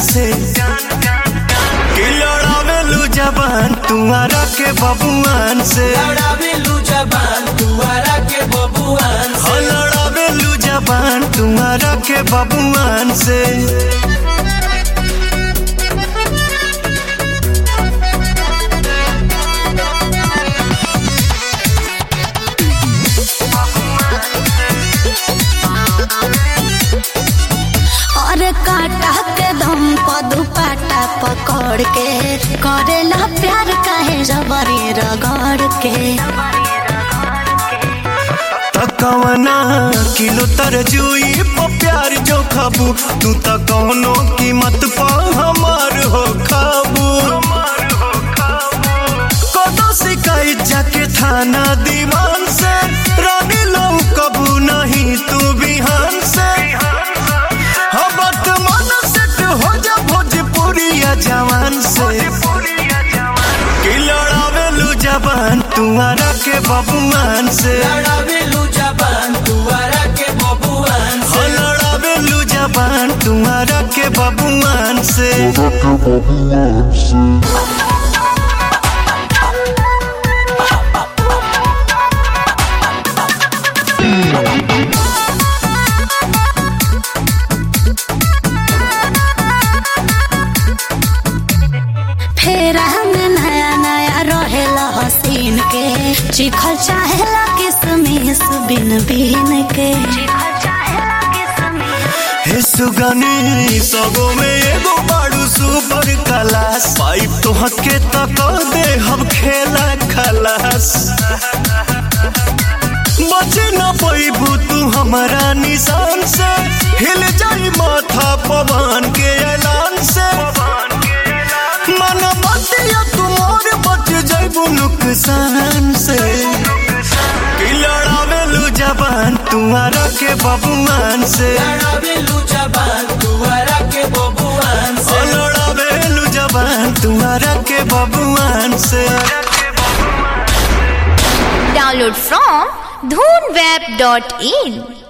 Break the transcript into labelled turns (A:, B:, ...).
A: से कि लड़ावेलू जबान तुम्हारा के बबुआन से
B: लड़ावेलू जबान तुअरा के बबुआन
A: हो लड़ावेलू जबान तुम्हारा के बबुआन से
C: और काटा के दम पर दुपट्टा पकड़ के करेला प्यार काहे जबरी रगड़ के
A: तकवना किलो तरजुई पर प्यार जो खाबू तू त कौनो कीमत पा हमार हो खाबू कदो शिकायत जाके थाना दीवान से रानी लो कबू नहीं तू बिहान से हाँ वर्तमान सेट हो जा भोजपुरिया जवान से कि लड़ावेलू जबान तुम्हारा के बबुआन से
B: लड़ावेलू जबान तुअरा के बबुआन
A: हो लड़ावेलू जबान तुम्हारा के बबुआन से
C: फेरा में नया नया रहेला हसीन के चिखल चाहेला किसमिस बिन बिन के
A: हे सुगनी सबो में एगो बाड़ू सुपर क्लास पाइप तो हके तक दे हम खेला खलास बचे न पैबू तू हमारा निशान से हिल जाई माथा पवन के ऐलान से मन बतिया तुमोर बच जाइबू नुकसान से कि लड़ावेलू जबान तुम्हारा के बबुआन से
B: लड़ावेलू जबान तुअरा के बबुआन
A: ओ लड़ावेलू जबान तुम्हारा के बबुआन से
D: Download from dhoonweb.in